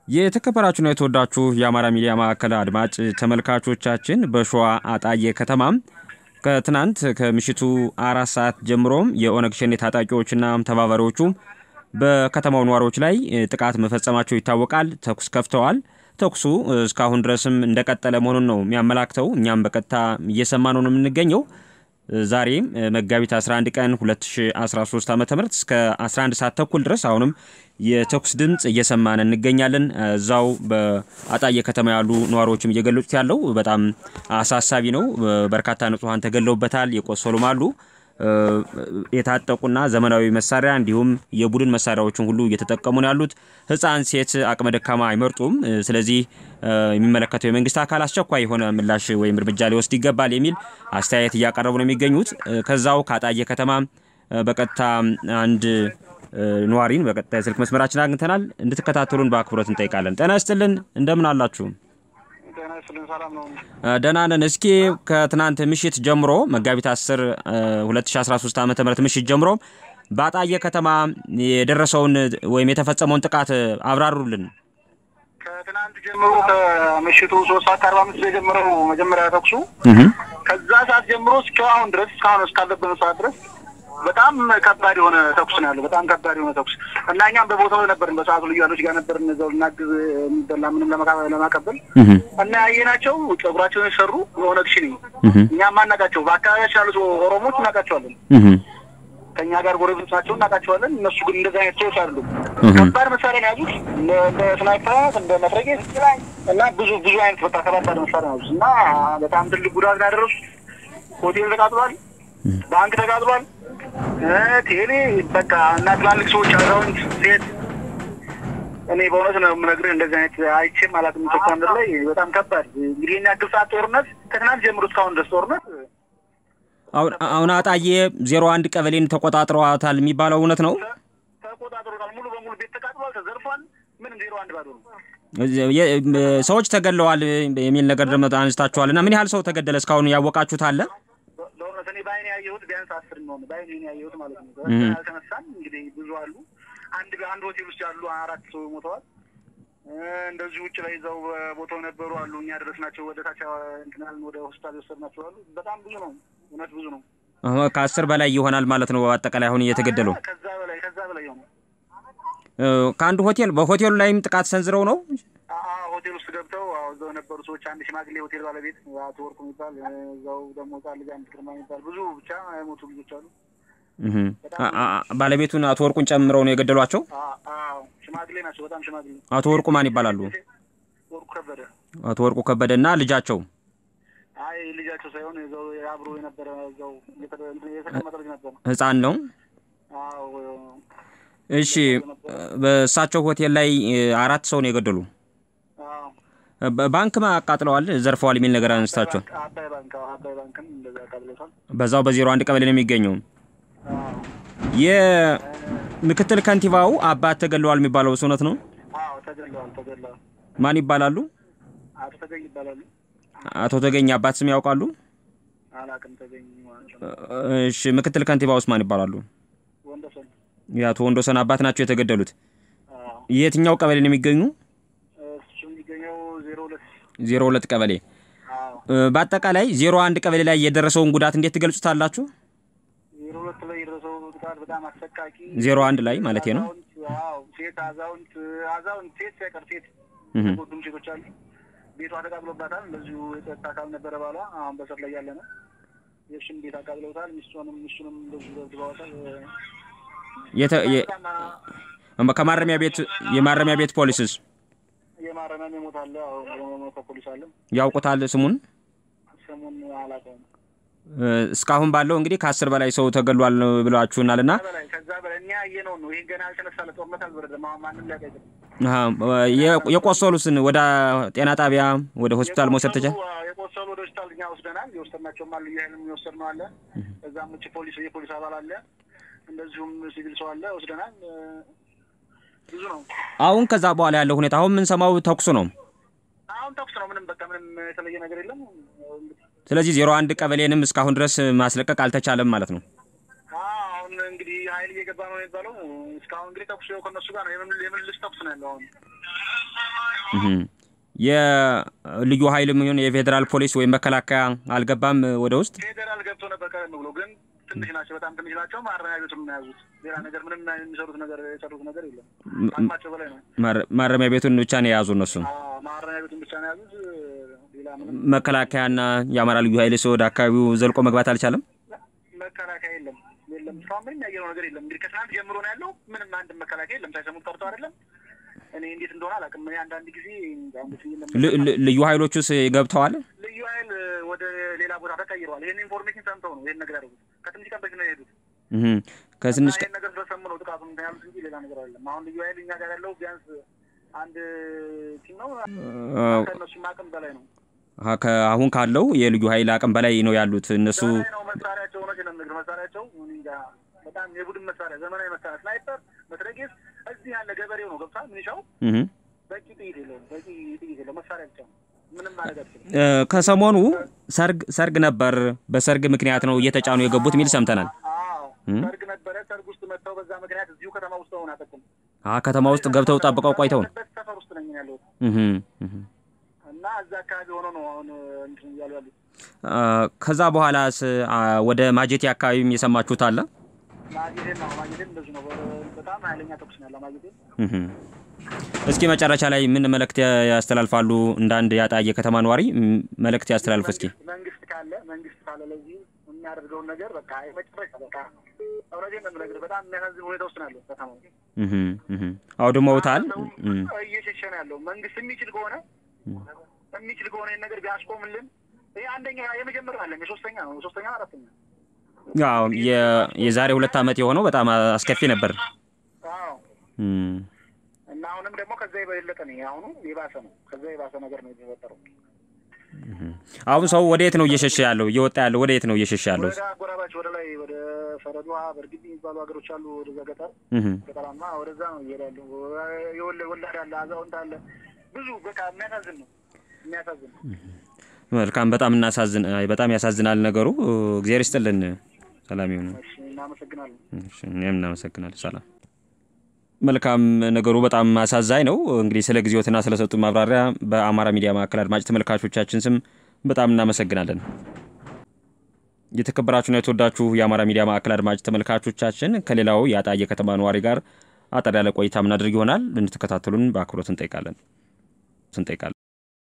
የተከበራችሁና የተወዳችሁ የአማራ ሚዲያ ማዕከል አድማጭ ተመልካቾቻችን በሸዋ አጣዬ ከተማም ከትናንት ከምሽቱ አራት ሰዓት ጀምሮም የኦነግ ሸኔ ታጣቂዎችና ተባባሪዎቹ በከተማው ነዋሪዎች ላይ ጥቃት መፈጸማቸው ይታወቃል። ተኩስ ከፍተዋል። ተኩሱ እስካሁን ድረስም እንደቀጠለ መሆኑን ነው የሚያመላክተው። እኛም በቀጥታ እየሰማ ነው የምንገኘው። ዛሬም መጋቢት 11 ቀን 2013 ዓ ም እስከ 11 ሰዓት ተኩል ድረስ አሁንም የተኩስ ድምፅ እየሰማን እንገኛለን። እዛው በአጣዬ ከተማ ያሉ ነዋሪዎችም እየገለጹት ያለው በጣም አሳሳቢ ነው። በርካታ ንጹሐን ተገለውበታል፣ የቆሰሉም አሉ። የታጠቁና ዘመናዊ መሳሪያ እንዲሁም የቡድን መሳሪያዎችን ሁሉ እየተጠቀሙ ነው ያሉት። ሕፃን፣ ሴት፣ አቅመ ደካማ አይመርጡም። ስለዚህ የሚመለከተው የመንግስት አካል አስቸኳይ የሆነ ምላሽ ወይም እርምጃ ሊወስድ ይገባል የሚል አስተያየት እያቀረቡ ነው የሚገኙት። ከዛው ከአጣዬ ከተማ በቀጥታ አንድ ነዋሪን በቀጥታ የስልክ መስመራችን አግኝተናል። እንድትከታተሉን በአክብሮት እንጠይቃለን። ጤና ይስጥልን፣ እንደምን አላችሁ? ደህና ነን። እስኪ ከትናንት ምሽት ጀምሮ መጋቢት 10 2013 ዓ ም ምሽት ጀምሮ በአጣዬ ከተማ የደረሰውን ወይም የተፈጸመውን ጥቃት አብራሩልን። ከትናንት ጀምሮ ከምሽቱ ሶስት ሰዓት ከአርባ አምስት የጀመረው መጀመሪያ ተኩሱ ከዛ ሰዓት ጀምሮ እስከ አሁን ድረስ እስካሁን እስካለብን ሰዓት ድረስ በጣም ከባድ የሆነ ተኩስ ነው ያለው። በጣም ከባድ የሆነ ተኩስ እና እኛም በቦታው ነበርን። በሰዓቱ ልዩ ኃይሎች ጋር ነበርን። እዛው ልናግዝ የሚበላ ምንም ለማቀበል እና ያየናቸው ጸጉራቸውን የሰሩ የኦነግ ሸኔ እኛም አናውቃቸው። በአካባቢያችን ያሉት ኦሮሞች እናውቃቸዋለን። ከእኛ ጋር ጎረቤቶች ናቸው፣ እናውቃቸዋለን። እነሱ ግን እንደዚህ አይነት ሰዎች አይደሉም። ከባድ መሳሪያ ነው ያዙት፣ እንደ ስናይፐር፣ እንደ መትረጌስ እና ብዙ ብዙ አይነት በቃ ከባድ መሳሪያ ነው ያዙት እና በጣም ትልቅ ጉዳት ነው ያደረሱት። ሆቴል ተቃጥሏል፣ ባንክ ተቃጥሏል። ቴሌ በቃ እና ትላልቅ ሰዎች አዛውንት፣ ሴት እኔ በእውነት ነው የምነግርህ እንደዚህ አይነት አይቼም አላውቅም። ኢትዮጵያ ምድር ላይ በጣም ከባድ እንግዲህ የኛ ያክል ሰዓት ጦርነት ከትናንት ጀምሮ እስካሁን ድረስ ጦርነት አሁን አጣዬ ዜሮ አንድ ቀበሌን ተቆጣጥረዋታል የሚባለው እውነት ነው? ተቆጣጥሮታል። ሙሉ በሙሉ ቤት ተቃጥሏል፣ ተዘርፏል። ምንም ዜሮ አንድ ባዶ ነው። ሰዎች ተገድለዋል የሚል ነገር ደግሞ አንስታችኋል እና ምን ያህል ሰው ተገደለ እስካሁን ያወቃችሁት አለ? ለእውነት እኔ በአይኔ ያየሁት ቢያንስ አስር ነው። በአይኔ ያየሁት ማለት ነው። ያልተነሳን እንግዲህ ብዙ አሉ። አንድ አንድ ሆቴል ውስጥ ያሉ አራት ሰው ሞተዋል። እንደዚህ ውጭ ላይ እዛው ቦታው ነበሩ አሉ። እኛ ደረስናቸው ወደ ታች እንትናል ወደ ሆስፒታል የወሰድናቸው አሉ። በጣም ብዙ ነው። እውነት ብዙ ነው። ከአስር በላይ ይሆናል ማለት ነው። በአጠቃላይ አሁን እየተገደለው ከዛ በላይ ከዛ በላይ ነው። ከአንዱ ሆቴል በሆቴሉ ላይም ጥቃት ሰንዝረው ነው ሆቴል ውስጥ ገብተው እዛው የነበሩ ሰዎች አንድ ሽማግሌ ሆቴል ባለቤት አቶ ወርቁ የሚባል እዛው ደግሞ ህጻን ልጅ አንድ ግርማ የሚባል ብዙ ብቻ የሞቱ ልጆች አሉ። ባለቤቱን አቶ ወርቁን ጨምረው ነው የገደሏቸው። ሽማግሌ ናቸው። በጣም ሽማግሌ። አቶ ወርቁ ማን ይባላሉ? ወርቁ ከበደ። አቶ ወርቁ ከበደ እና ልጃቸው አይ ልጃቸው ሳይሆን እዛው አብሮ የነበረ እዛው የተቀመጠ ልጅ ነበር። ህፃን ነው። እሺ፣ በእሳቸው ሆቴል ላይ አራት ሰው ነው የገደሉ። ባንክ አቃጥለዋል፣ ዘርፈዋል የሚል ነገር አንስታችኋል። አባይ ባንክ አባይ ባንክም እንደዛ አቃጥለውታል። በዛው በዜሮ አንድ ቀበሌ ነው የሚገኘው። የምክትል ከንቲባው አባት ተገድለዋል የሚባለው እውነት ነው? አዎ ተገድለዋል፣ ተገድለዋል። ማን ይባላሉ? አቶ ተገኝ ይባላሉ። አቶ ተገኝ አባት ስም ያውቃሉ? አላውቅም። ተገኝ እሺ፣ ምክትል ከንቲባውስ ማን ይባላሉ? ወንደሰን። የአቶ ወንዶሰን አባት ናቸው የተገደሉት። የትኛው ቀበሌ ነው የሚገኙ? እሱ የሚገኘው ዜሮ ሁለት ዜሮ ሁለት ቀበሌ። በአጠቃላይ ዜሮ አንድ ቀበሌ ላይ የደረሰውን ጉዳት እንዴት ትገልጹታላችሁ? ዜሮ ሁለት ላይ የደረሰው ጥቃት በጣም አሰቃቂ። ዜሮ አንድ ላይ ማለት ነው። ሴት አዛውንት አዛውንት ሴት ሳይቀር ሴት ሁሉም ሴቶች አሉ። ቤቷ ተቃጥሎባታል። እንደዚሁ የጸጥታ አካል ነበረ ባሏ አሁን በስር ላይ ያለ ነው። የእሱም ቤት አቃጥለውታል። ሚስቱንም ሚስቱንም እንደዚሁ ደብድበዋታል። ከማረሚያ ቤት የማረሚያ ቤት ፖሊስስ የማረሚያ የሞት አለ። የሞተ ፖሊስ አለ። ያውቁታል ስሙን? ስሙን አላውቀውም። እስካሁን ባለው እንግዲህ ከአስር በላይ ሰው ተገሏል ብላችሁናል እና ከዛ በላይ እኛ ያየነውን ነው። ይሄ ገና አልተነሳለ ጦርነት አልበረደም። አሁን ማንም ሊያውቅ አይችልም። የቆሰሉትን ወደ ጤና ጣቢያ ወደ ሆስፒታል መውሰድ ተቻለ? የቆሰሉ ወደ ሆስፒታል እኛ ወስደናል። የወሰድናቸውም አሉ። ይህንም የወሰድ ነው አለ። እዛም ውጭ ፖሊስ የፖሊስ አባል አለ። እንደዚሁም ሲቪል ሰው አለ። ወስደናል። ብዙ ነው። አሁን ከዛ በኋላ ያለው ሁኔታ አሁን የምንሰማው ተኩሱ ነው። አሁን ተኩስ ነው። ምንም በቃ ምንም የተለየ ነገር የለም። ስለዚህ ዜሮ አንድ ቀበሌንም እስካሁን ድረስ ማስለቀቅ አልተቻለም ማለት ነው። አሁን እንግዲህ ኃይል እየገባ ነው የሚባለው። እስካሁን እንግዲህ ተኩስ ከነሱ ጋር ነው የምልልስ ተኩስ ነው ያለው አሁን የልዩ ኃይልም ይሁን የፌዴራል ፖሊስ ወይም መከላከያ አልገባም ወደ ውስጥ። ፌዴራል ገብቶ ነበር ቀደም ብሎ፣ ግን ትንሽ ናቸው፣ በጣም ትንሽ ናቸው። ማረሚያ ቤቱን ነው የያዙት። ሌላ ነገር ምንም የሚሰሩት ነገር የሰሩት ነገር የለም። አቅማቸው በላይ ነው። ማረሚያ ቤቱን ብቻ ነው የያዙ እነሱ። ማረሚያ ቤቱን ብቻ ነው የያዙት። ሌላ ምንም መከላከያና የአማራ ልዩ ኃይልስ ወደ አካባቢው ዘልቆ መግባት አልቻለም። መከላከያ የለም የለም። እስካሁን ምንም ያየነው ነገር የለም። እንግዲህ ከትናንት ጀምሮ ነው ያለው። ምንም አንድ መከላከያ የለም። ሳይሰሙት ቀርቶ አይደለም እኔ እንዴት እንደሆነ አላውቅም። እኔ አንዳንድ ጊዜ ልዩ ኃይሎቹስ ገብተዋል። ልዩ ኃይል ወደ ሌላ ቦታ ተቀይረዋል። ይህን ኢንፎርሜሽን ሰምተው ነው ይህን ነገር ያደረጉት። ከትንሽ ቀን በፊት ነው የሄዱት። ከትንሽ ይህን ነገር ስለሰሙ ነው ጥቃቱ እንትን ያሉት እንጂ ሌላ ነገር አይደለም። አሁን ልዩ ኃይል እኛ ጋር ያለው ቢያንስ አንድ ቲም ነው። ከእነሱም አቅም በላይ ነው። አሁን ካለው የልዩ ኃይል አቅም በላይ ነው ያሉት እነሱ ነው መሳሪያቸው ነው ነገር መሳሪያቸው እንጃ በጣም የቡድን መሳሪያ ዘመናዊ መሳሪያ ስናይፐር፣ መትረጌስ እዚህ ያለ ገበሬው ነው ገብቷል። ምንሻው በቂ ጥይት የለውም። በቂ ጥይት የለውም። መሳሪያ ብቻ ነው። ምንም ማድረግ አልችልም። ከሰሞኑ ሰርግ ሰርግ ነበር። በሰርግ ምክንያት ነው እየተጫኑ የገቡት ሚል ሰምተናል። ሰርግ ነበረ። ሰርግ ውስጥ መጥተው በዛ ምክንያት እዚሁ ከተማ ውስጥ ሆን አጠቁም። ከተማ ውስጥ ገብተው ጠብቀው ቆይተው ነው ሰፈር ውስጥ ነኝ ያለሁት እና እዛ አካባቢ ሆኖ ነው አሁን እንትን እያሉ ያሉት። ከዛ በኋላስ ወደ ማጀቴ አካባቢም የሰማችሁት አለ? ማጀቴን ነው ማጀቴን እንደዚህ ነው። በጣም ኃይለኛ ተኩስ ነው ያለው ማጀቴን። እስኪ መጨረሻ ላይ ምን መልእክት ያስተላልፋሉ? እንደ አንድ ያጣየ ከተማ ነዋሪ መልእክት ያስተላልፍ እስኪ። መንግስት ካለ መንግስት ካለ ለዚህ የሚያደርገውን ነገር በቃ መጨረሻ በቃ እውነቴን ነው የምነግርህ። በጣም የሚያሳዝን ሁኔታ ውስጥ ነው ያለው ከተማው። አውድመውታል። እየሸሸ ነው ያለው። መንግስት የሚችል ከሆነ የሚችል ከሆነ ይህን ነገር ቢያስቆምልን ይህ አንደኛ የመጀመሪያ አለ የሶስተኛ ነው ሶስተኛ አራተኛ አዎ የዛሬ ሁለት ዓመት የሆነው በጣም አስከፊ ነበር። አዎ እና አሁንም ደግሞ ከዛ የበለጠ ነው። አሁኑ የባሰ ነው። ከዛ የባሰ ነገር ነው የተፈጠረው። አሁን ሰው ወደ የት ነው እየሸሸ ያለው? እየወጣ ያለው ወደ የት ነው እየሸሸ ያለው? ወደ አጎራባች ወደ ላይ ወደ ፈረዷ በእርግጥ የሚባሉ ሀገሮች አሉ። ወደዛ ገጠር ገጠራማ ወደዛ ነው እየሄደ ያለው። ወላድ አለ፣ አዛውንት አለ። ብዙ በቃ የሚያሳዝን ነው የሚያሳዝን ነው። መልካም በጣም እናሳዝን በጣም ያሳዝናል ነገሩ። እግዚአብሔር ይስጥልን። ሰላም ይሁን። እናመሰግናለን። እኛም እናመሰግናለን። ሰላም። መልካም ነገሩ በጣም አሳዛኝ ነው። እንግዲህ ስለ ጊዜዎትና ስለሰጡ ማብራሪያ በአማራ ሚዲያ ማዕከል አድማጭ ተመልካቾቻችን ስም በጣም እናመሰግናለን። የተከበራችሁና የተወዳችሁ የአማራ ሚዲያ ማዕከል አድማጭ ተመልካቾቻችን ከሌላው የአጣየ ከተማ ነዋሪ ጋር አጠር ያለ ቆይታ ምናደርግ ይሆናል። እንድትከታተሉን በአክብሮት እንጠይቃለን እንጠይቃለን።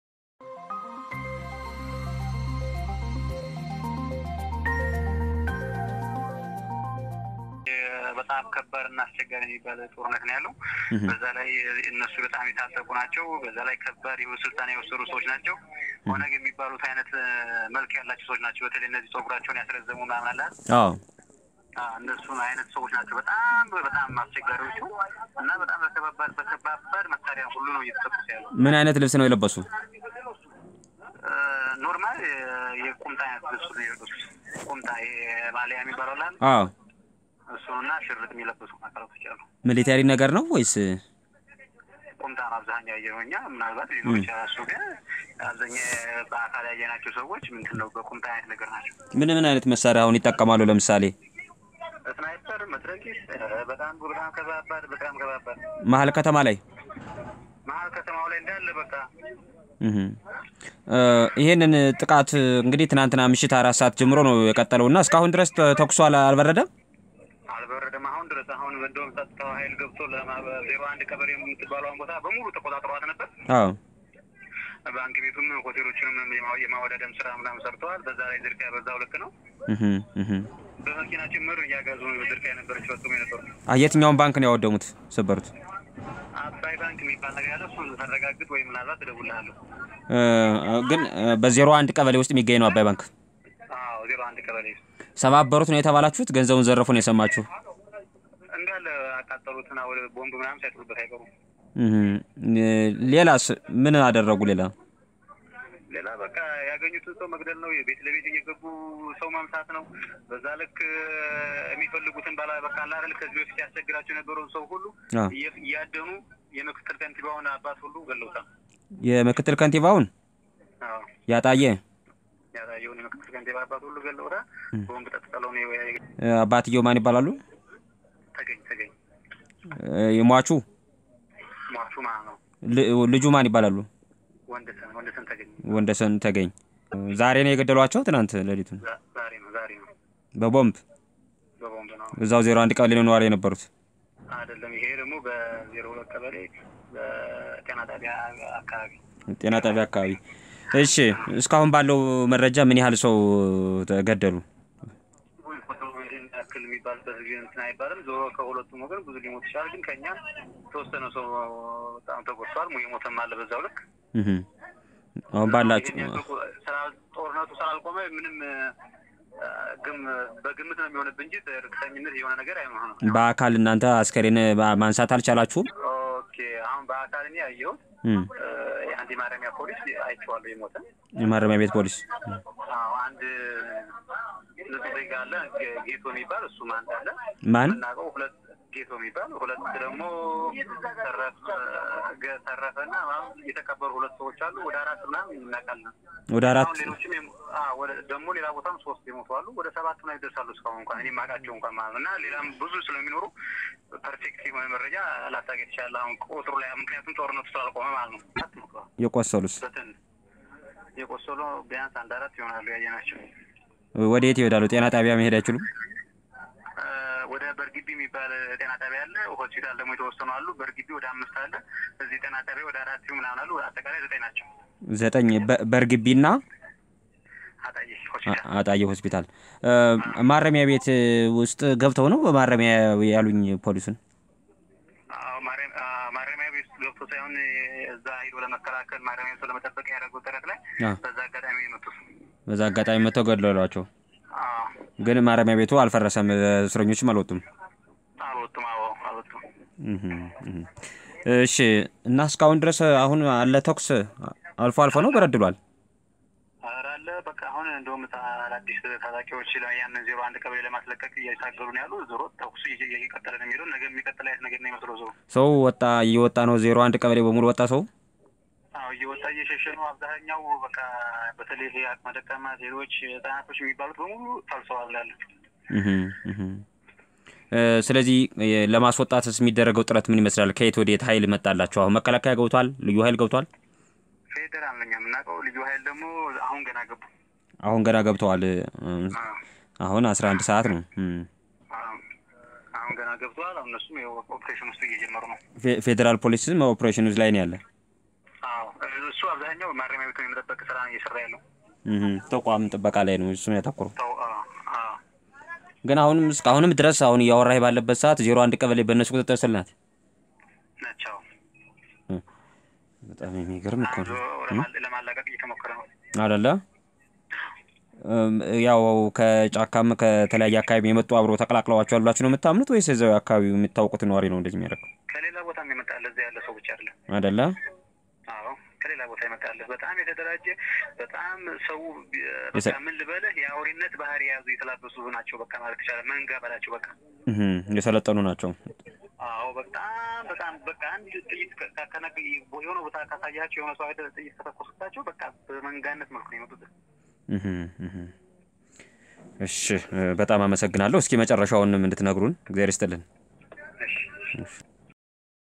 በጣም ከባድ እና አስቸጋሪ የሚባል ጦርነት ነው ያለው። በዛ ላይ እነሱ በጣም የታጠቁ ናቸው። በዛ ላይ ከባድ ስልጣን የወሰዱ ሰዎች ናቸው። ኦነግ የሚባሉት አይነት መልክ ያላቸው ሰዎች ናቸው። በተለይ እነዚህ ጸጉራቸውን ያስረዘሙ ምናምን አለ እነሱን አይነት ሰዎች ናቸው። በጣም በጣም አስቸጋሪዎቹ እና በጣም በከባድ በከባድ መሳሪያ ሁሉ ነው እየተጠቁስ ያለው። ምን አይነት ልብስ ነው የለበሱ? ኖርማል የቁምጣ አይነት ልብሱ ነው የለበሱት። ቁምጣ ማሊያ የሚባለው አለ አዎ እሱንና ሽርጥ የሚለበሱ አካላቶች አሉ። ሚሊተሪ ነገር ነው ወይስ ቁምጣ ነው አብዛኛው ያየነው እኛ። ምናልባት ሊኖር ይችላል እሱ ግን አብዛኛ በአካል ያየናቸው ሰዎች ምንድን ነው በቁምጣ አይነት ነገር ናቸው። ምን ምን አይነት መሳሪያ አሁን ይጠቀማሉ? ለምሳሌ ስናይፐር፣ መትረጊስ በጣም በጣም ከባባድ በጣም ከባባድ መሀል ከተማ ላይ መሀል ከተማው ላይ እንዳለ በቃ ይሄንን ጥቃት እንግዲህ ትናንትና ምሽት አራት ሰዓት ጀምሮ ነው የቀጠለው እና እስካሁን ድረስ ተኩሶ አልበረደም አልበረደም። አሁን ድረስ አሁን እንደውም ጸጥታው ኃይል ገብቶ ዜሮ አንድ ቀበሌ የምትባለውን ቦታ በሙሉ ተቆጣጥረዋት ነበር። አዎ ባንክ ቤቱም ሆቴሎችንም የማወዳደም ስራ ምናምን ሰርተዋል። በዛ ላይ ዝርፊያ በዛው ልክ ነው። በመኪና ጭምር እያጋዙ ዝርፊያ የነበረች ፈጽሞ የነበሩ የትኛውን ባንክ ነው ያወደሙት ሰበሩት? አባይ ባንክ የሚባል ነገር ያለ እሱን ሳረጋግጥ ወይም ምናልባት እደውልልሃለሁ። ግን በዜሮ አንድ ቀበሌ ውስጥ የሚገኝ ነው አባይ ባንክ። አዎ ዜሮ አንድ ቀበሌ ሰባበሩት ነው የተባላችሁት? ገንዘቡን ዘረፉ ነው የሰማችሁ? እንዳለ አቃጠሉትና ወደ ቦምብ ምናምን ሳይጥሉበት አይቀሩም። ሌላስ ምን አደረጉ? ሌላ ሌላ በቃ ያገኙትን ሰው መግደል ነው። የቤት ለቤት እየገቡ ሰው ማምሳት ነው። በዛ ልክ የሚፈልጉትን ባላ በቃ አላረል ከዚህ በፊት ያስቸግራቸው የነበረውን ሰው ሁሉ እያደኑ የምክትል ከንቲባውን አባት ሁሉ ገለውታል። የምክትል ከንቲባውን ያጣየ ያጣየውን የምክትል ከንቲባ አባት ሁሉ ገለውታል። ቦምብ ጠጥጠለው ነው። አባትየው ማን ይባላሉ? የሟቹ ሟቹ ማለት ነው ል- ልጁ ማን ይባላሉ? ወንድሰን ወንድሰን ተገኘ ወንደሰን ተገኝ። ዛሬ ነው የገደሏቸው? ትናንት ሌሊቱን ዛ- ዛሬ ነው ዛሬ ነው በቦምብ በቦምብ ነው እዛው ዜሮ አንድ ቀበሌ ነው ነዋሪ የነበሩት። አይደለም። ይሄ ደግሞ በዜሮ ሁለት ቀበሌ በጤና ጣቢያ አካባቢ ጤና ጣቢያ አካባቢ። እሺ እስካሁን ባለው መረጃ ምን ያህል ሰው ተገደሉ? ይህን ያክል የሚባልበት ጊዜ እንትን አይባልም። ዞሮ ከሁለቱም ወገን ብዙ ሊሞት ይችላል። ግን ከኛ የተወሰነ ሰው በጣም ተጎድቷል። የሞተም አለ በዛው ልክ እህ አሁን ባላችሁ ይህን ያክል ስራ- ጦርነቱ ስላልቆመ ምንም አ፣ ግም በግምት ነው የሚሆንብህ እንጂ እርግጠኝነት የሆነ ነገር አይሆንም። በአካል እናንተ አስከሬን ባ- ማንሳት አልቻላችሁም? ኦኬ አሁን በአካል እኔ ያየሁት እም እ፣ የአንድ ማረሚያ ፖሊስ አይቼዋለሁ የሞተ የማረሚያ ቤት ፖሊስ አዎ አንድ ንጹህ ዜጋ አለ ጌ- ጌቶ የሚባል እሱም አንድ አለ ማን የምናውቀው ሁለት ጌቶ የሚባል ሁለት ደግሞ ተረፈ ገ- ተረፈና ምናምን የተቀበሩ ሁለት ሰዎች አሉ። ወደ አራት ምናምን እናውቃለን። ወደ አራት አሁን ሌሎችም የሞ- አዎ፣ ወደ ደግሞ ሌላ ቦታም ሶስት የሞቱ አሉ። ወደ ሰባት ምናምን ይደርሳሉ እስካሁን እንኳን እኔ የማውቃቸው እንኳን ማለት ነው። እና ሌላም ብዙ ስለሚኖሩ ፐርፌክት የሆነ መረጃ ላታገኝ ትችላለህ። አሁን ቁጥሩ ላይ ምክንያቱም ጦርነቱ ስላልቆመ ማለት ነው። አራት ሞተዋል። የቆሰሉስ በትን የቆሰሉ ቢያንስ አንድ አራት ይሆናሉ ያየናቸው። ወደ የት ይሄዳሉ? ጤና ጣቢያ መሄድ አይችሉም? እ፣ ወደ በርግቢ የሚባል ጤና ጣቢያ አለ። ሆስፒታል ደግሞ የተወሰኑ አሉ። በርግቢ ወደ አምስት አለ። እዚህ ጤና ጣቢያ ወደ አራት ምናምን አሉ። አጠቃላይ ዘጠኝ ናቸው። ዘጠኝ በ- በእርግቢና አጣዬ አ- ሆስፒታል አጣዬ ሆስፒታል እ፣ ማረሚያ ቤት ውስጥ ገብተው ነው በማረሚያ ያሉኝ ፖሊሱን አዎ፣ ማረም- አ፣ ማረሚያ ቤት ውስጥ ገብቶ ሳይሆን እዛ ሂዶ ለመከላከል ማረሚያ ቤት ለመጠበቅ ያደረገው ጥረት ላይ አ፣ በዛ አጋጣሚ የመጡት በዛ አጋጣሚ መጥተው ገደሏቸው። አዎ፣ ግን ማረሚያ ቤቱ አልፈረሰም፣ እስረኞችም አልወጡም። አልወጡም። አዎ አልወጡም። እህ፣ እህ። እሺ እና እስካሁን ድረስ አሁን አለ ተኩስ አልፎ አልፎ ነው በረድሏል። ኧረ አለ በቃ አሁን እንደውም ታ- አዳዲስ ታጣቂዎች ላይ ያንን ዜሮ አንድ ቀበሌ ለማስለቀቅ እየታገሉ ነው ያሉ። ዞሮ ተኩሱ እየ- እየቀጠለ ነው የሚለው ነገ የሚቀጥል አይነት ነገር ነው የሚመስለው ዞሮ ሰው ወጣ እየወጣ ነው። ዜሮ አንድ ቀበሌ በሙሉ ወጣ ሰው አዎ እየወጣ እየሸሸ ነው። አብዛኛው በቃ በተለይ ይሄ አቅመ ደካማ ሴቶች፣ ህጻናቶች የሚባሉት በሙሉ ፈልሰዋል ያለ እህ፣ እህ። እ፣ ስለዚህ እ፣ ለማስወጣትስ የሚደረገው ጥረት ምን ይመስላል? ከየት ወደ የት ኃይል መጣላቸው? አሁን መከላከያ ገብቷል፣ ልዩ ኃይል ገብቷል። ፌዴራል ነኝ የምናውቀው። ልዩ ኃይል ደግሞ አሁን ገና ገቡ። አሁን ገና ገብተዋል። እ፣ አዎ፣ አሁን አስራ አንድ ሰዓት ነው። እም። አዎ፣ አሁን ገና ገብተዋል። አሁን እነሱም ያው ኦፕሬሽን ውስጥ እየጀመሩ ነው። ፌ- ፌዴራል ፖሊስም ኦፕሬሽን ላይ ነው ያለ። አዎ እሱ አብዛኛው ማረሚያ ቤቱን የመጠበቅ ስራ ነው እየሰራ ያለው። እህ፣ ተቋም ጥበቃ ላይ ነው እሱን ያተኩረው። ተው አዎ፣ አዎ። ግን አሁንም እስካሁንም ድረስ አሁን እያወራህ ባለበት ሰዓት ዜሮ አንድ ቀበሌ በእነሱ ቁጥጥር ስር ናት። ናቸው በጣም የሚገርም እኮ አንዱ ነው ለማ- ለማላቀቅ እየተሞከረ ነው። አይደለ? እም፣ ያው ከጫካም ከተለያየ አካባቢ የመጡ አብሮ ተቀላቅለዋቸዋል ብላችሁ ነው የምታምኑት ወይስ እዛው አካባቢው የምታውቁት ነዋሪ ነው እንደዚህ የሚያደርገው? ከሌላ ቦታም የመጣለ እዛ ያለ ሰው ብቻ አይደለም። አይደለ? አዎ ከሌላ ቦታ ይመጣለ። በጣም የተደራጀ በጣም ሰው ቢ- የሰ- በቃ ምን ልበልህ የአውሬነት ባህሪ የያዙ የተላበሱ ናቸው። በቃ ማለት ይቻላል መንጋ በላቸው። በቃ እህ፣ የሰለጠኑ ናቸው። አዎ በጣም በጣም በቃ አንድ ጥይት ከ- ከ- ከነገ የሆነ ቦታ ካሳያቸው የሆነ ሰው አይደል ጥይት ከተኮሱባቸው በቃ በመንጋነት መልኩ ነው የመጡት። እህ፣ እህ። እሺ፣ እ፣ በጣም አመሰግናለሁ። እስኪ መጨረሻውንም እንድትነግሩን እግዚአብሔር ይስጥልን። እሺ